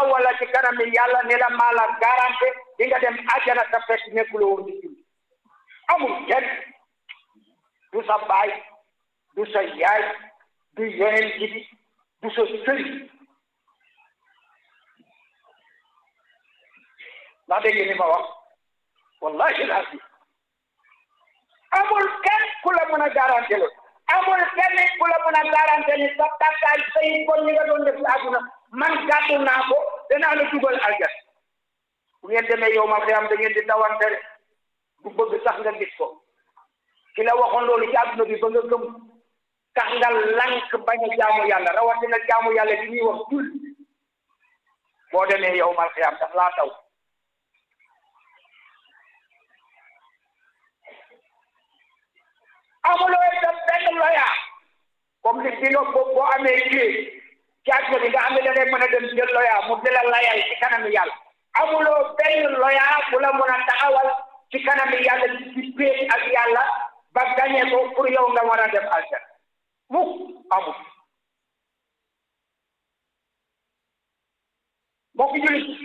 taxawal la ci kanami yàlla ne la maa la garanté di nga dem àjjana ta fekk nekkuloo woon di julli amul kenn du sa baay du sa yaay du yonent bi du sa sëriñ ndax dégg ni ma wax wallahi laasi amul kenn ku la mën a garanté loolu amul kenn ku la mën a garanté ni sa takkaay say kon ñi nga doon def ci àdduna man gàddu naa ko danaa la dugal aljan bu ngeen demee yow ma xiyam da ngeen di dawante rek du bëgg sax nga gis ko ki la waxoon loolu ci àdduna bi ba nga gëm tax nga lank bañ a jaamu yàlla rawatina jaamu yàlla di ñuy wax jul boo demee yow ma xiyam daf laa taw amuloo itam benn loya comme li bi nga boo amee clé ci àdduna bi nga xam ne da ngay mën a dem jël loya mu di la layal ci kanam yàlla amuloo benn loya bu la mën a taxawal ci kanam yàlla ci péet ak yàlla ba gañe ko pour yow nga war a dem aljan mukk amul mbokk julit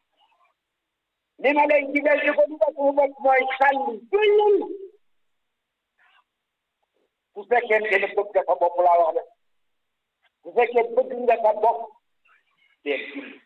li ma lay digal di ko dugal suñu bopp mooy sànni jullil bu fekkee ne bëgg nga sa bopp laa wax de bu fekkee bëgg nga sa bopp dee julli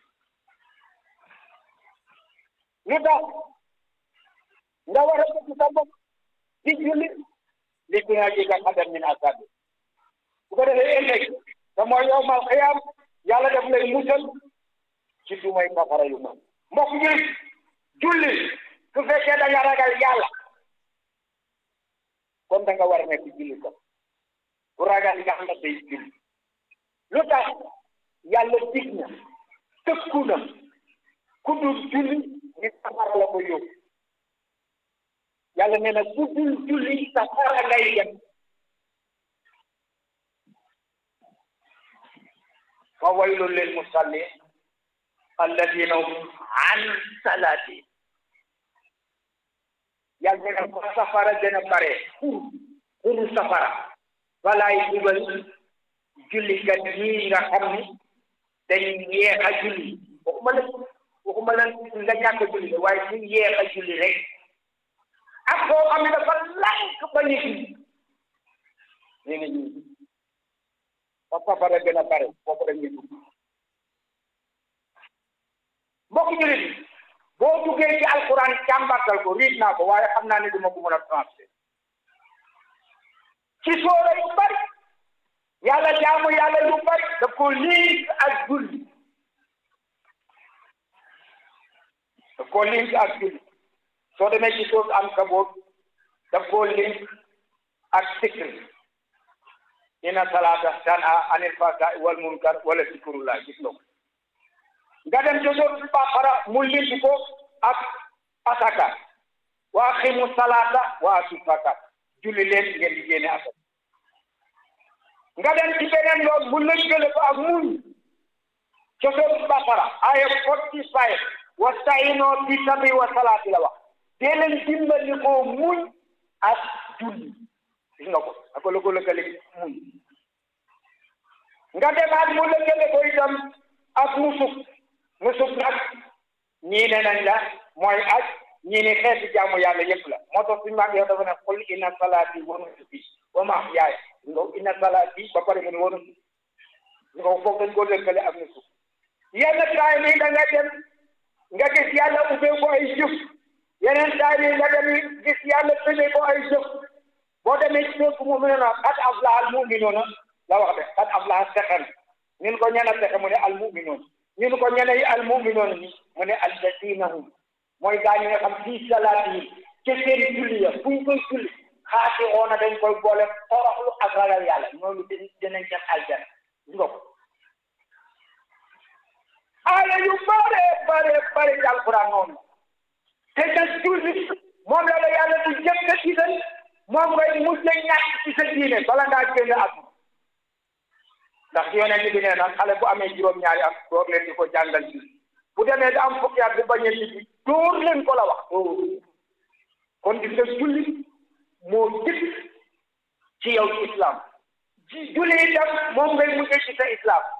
lu tax nga war a bëgg sa bopp di julli li fi nga jega xadam min asabi bu ko defee ëllëg te mooy yow mal xiyaam yàlla daf lay musal ci du may safara yu mag mbokk julli julli su fekkee da nga ragal yàlla kon da nga war a nekk julli ko bu ragal yàlla day julli lu tax yàlla dig na tëkku na ku dul julli ni safara la ko yóbbu yàlla nee na ku dul julli safara ngay dem fa waylun lil musallin alladina hum an salati yàlla nee na ko safara dina bare xur xuru safara walaay dugal jullikat yi nga xam ni dañ yeex a julli waxuma la waxuma la nga ñàkk a julli waaye su yeex a julli rek ak koo xam ne dafa lànk ba ñu julli nee na ñu fa safara gën a bare foofu dañuy dugg mbokk jullit yi boo duggee ci alquran càmbartal ko riit naa ko waaye xam naa ne duma ko mën a transfert ci soora yu bari yàlla jaamu yàlla yu bari daf ko link ak julli daf ko link ak julli soo demee ci soos am kaboot daf ko link ak sikr inna salata tanha anil fahsai wal munkar wala zikrullah gis nga ko nga dem ci soos Baqara mu link ko ak asaka wa aqimu salata wa atu zakat julli leen ngeen di génne asaka nga dem ci beneen yoon mu lëkkale ko ak muñ ca soos Baqara aya forty five wastaino bi sabri wa salaati la wax dee leen dimbali ko muñ ak julli gis nga ko ako la ko lëkkale muñ nga demaat mu lëkkale ko itam ak nusuk nusuk nag ñii ne nañ la mooy aj ñii ne xeeti jaamu yàlla yëpp la moo tax suñu maag yow dafa ne qul inna salaati wa nusuki wa mahyaaya nga inna salaati ba pare mu ne wa nusuki nga ko foog dañ ko lëkkale ak nusuk yenn taay mi da nga dem nga gis yàlla ubbee ko ay jëf yeneen taay mi nga dem gis yàlla tëjee ko ay jëf boo demee ci dëkk mu ne na qad aflaha al mu'minuuna la wax de qad aflaha texe na ñun ko ñana texe mu ne al mu'minuun ñun ko ñene yi al mu'minuun ni mu ne allazina hum mooy gaa ñi nga xam fii salaat yi ci seen julli ya fu ñu koy julli xaati oona dañ koy boole toroxlu ak ragal yàlla ñooñu dinañ dem aljana gis nga ko aaya yu bare bare bare ci alquran noonu te nag julli moom la la yàlla du jëkk a digal moom ngay mujj a ñàkk ci sa diine bala ngaa génn àdduna ndax yonent bi nee na xale bu amee juróom-ñaari am door leen di ko jàngal julli bu demee da am fukki at bi bañ a julli door leen ko la wax kon gis nga julli moo jëkk ci yow ci islam julli itam moom ngay mujjee ci sa islam